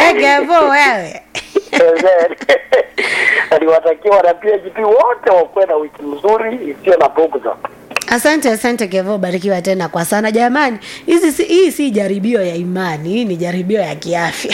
Kevo wewe. aliwatakia wana PHP wote wakuwe na wiki nzuri isiyo na bughudha. Asante, asante Kevo, barikiwa tena kwa sana jamani. Hizi si, hii si jaribio ya imani, hii ni jaribio ya kiafya.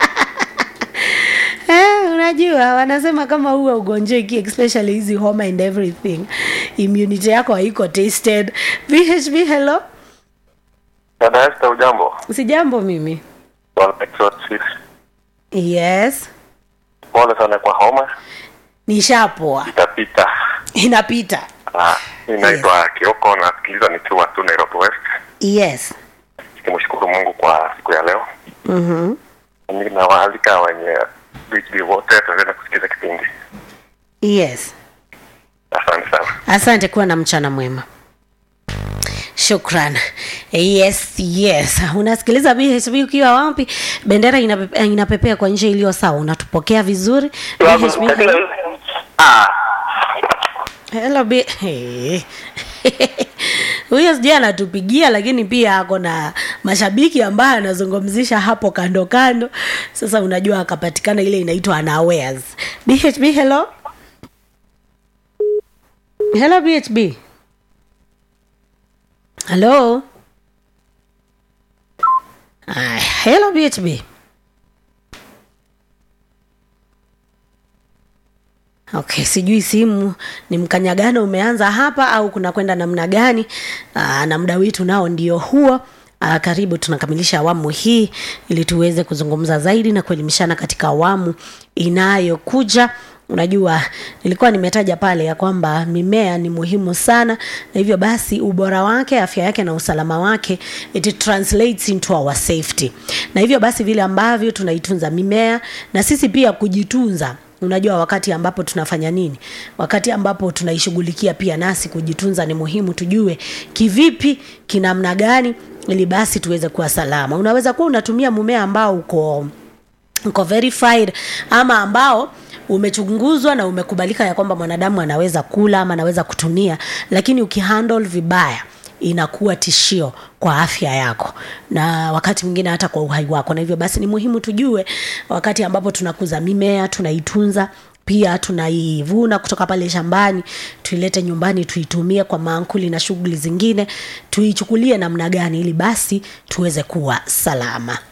Eh, unajua wanasema kama huwa ugonjeki especially hizi homa and everything immunity yako haiko tested. VHB hello. Dada Esther, ujambo? Sijambo mimi. Bwana Exorcist. Yes. Pole sana kwa homa, Nishapoa. itapita. Inapita. Ah, Inaitwa Kioko, nasikiliza nikiwa tu Nairobi West. Yes. Nikimshukuru Mungu kwa siku ya leo. Mhm. Ninawaalika wenye BHB wote tuendelee kusikiza kipindi. Yes. Asante sana. Asante, kuwa na mchana mwema. Shukran. Yes, yes. Unasikiliza BHB ukiwa wapi? Bendera inapepe, inapepea kwa njia iliyo sawa. Unatupokea vizuri. BHB. hello. Ah, Hello B. Hey. Huyo sijui anatupigia lakini pia ako na mashabiki ambaye anazungumzisha hapo kando kando. Sasa unajua akapatikana ile inaitwa unawares. BHB hello. Hello BHB. Hello. Ay, hello BHB. Okay, sijui simu ni mkanyagano umeanza hapa au kuna kwenda namna gani? Aa, na muda wetu nao ndio huo. Aa, karibu tunakamilisha awamu hii ili tuweze kuzungumza zaidi na kuelimishana katika awamu inayokuja. Unajua, nilikuwa nimetaja pale ya kwamba mimea ni muhimu sana, na hivyo basi ubora wake, afya yake na usalama wake it translates into our safety, na hivyo basi vile ambavyo tunaitunza mimea na sisi pia kujitunza unajua wakati ambapo tunafanya nini wakati ambapo tunaishughulikia pia nasi kujitunza ni muhimu tujue kivipi kinamna gani ili basi tuweze kuwa salama unaweza kuwa unatumia mmea ambao uko uko verified ama ambao umechunguzwa na umekubalika ya kwamba mwanadamu anaweza kula ama anaweza kutumia lakini ukihandle vibaya inakuwa tishio kwa afya yako na wakati mwingine hata kwa uhai wako na hivyo basi ni muhimu tujue wakati ambapo tunakuza mimea tunaitunza pia tunaivuna kutoka pale shambani tuilete nyumbani tuitumie kwa maankuli na shughuli zingine tuichukulie namna gani ili basi tuweze kuwa salama